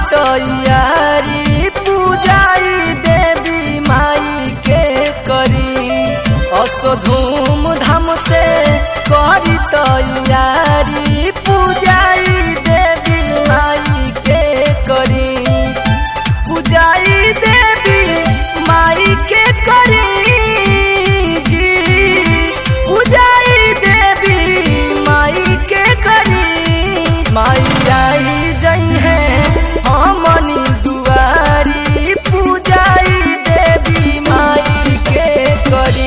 तैयारी पूजाई देवी माई के करी असो धूम धाम से करी तैयारी पूजाई देवी माई के करी पूजाई देवी माई के करी जी पूजाई देवी माई के करी माई आई जई है हमनी दुआरी पूजाई देवी माई के करी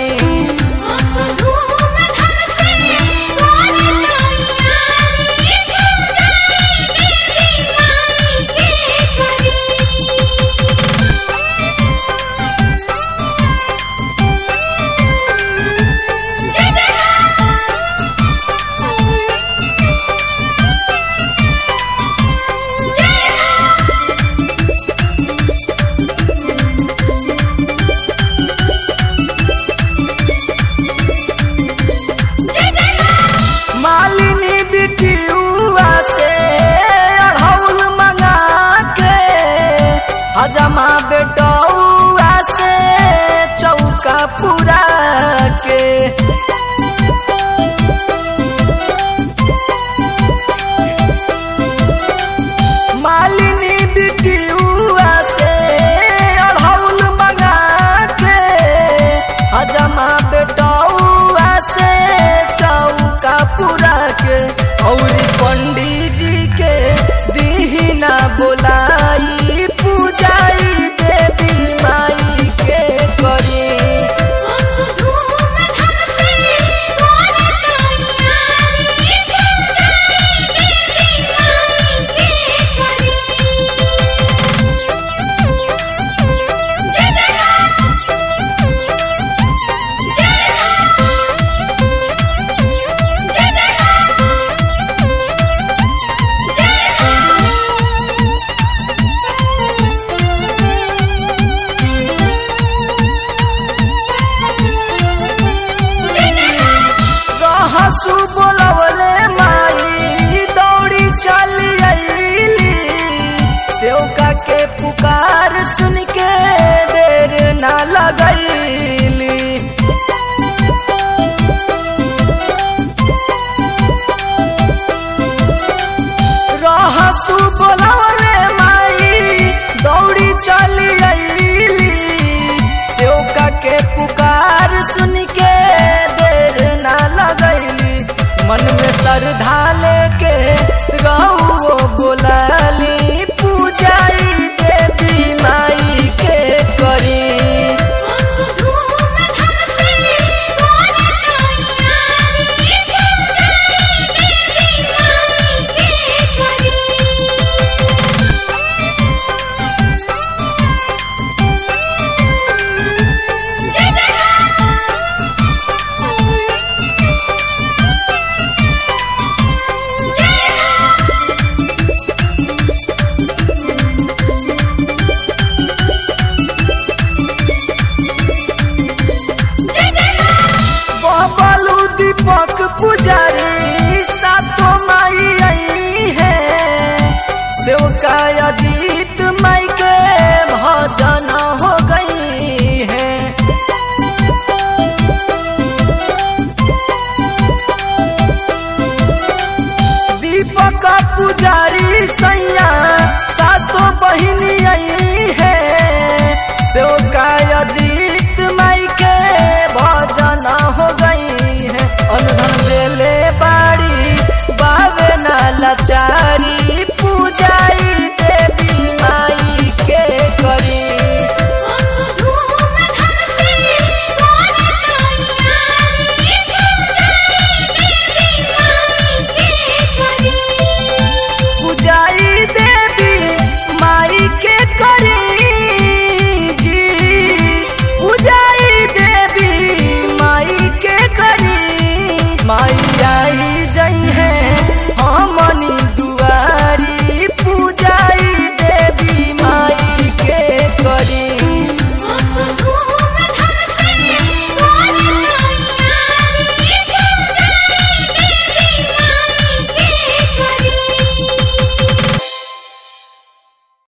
मालिनी बिटियुआ से अढ़ौल मंगा के हजमा बेटौआ से चौका पूरा के मालिनी बिटियुआ से अढ़ौल मंगा के हजमा बेटौआ से चौका पूरा के और पंडित जी के दीहिना बोलाई पूजाई देवी माई के करी रहसु बोलवले माई दौड़ी चली अइली सेवका के पुकार सुन के देर ना लगैली रहसु बोलवले माई दौड़ी चली अइली सेवका के पुकार सुन के देर ना लगैली मन में श्रद्धा लेके रहुओ बोलाली पूजाई देवी माई के करी बबलू दीपक पुजारी सातो माई आई है सेवका अजीत माई के भजन हो गई है दीपक पुजारी सैया सातो बहिनी आई है सेवका अजीत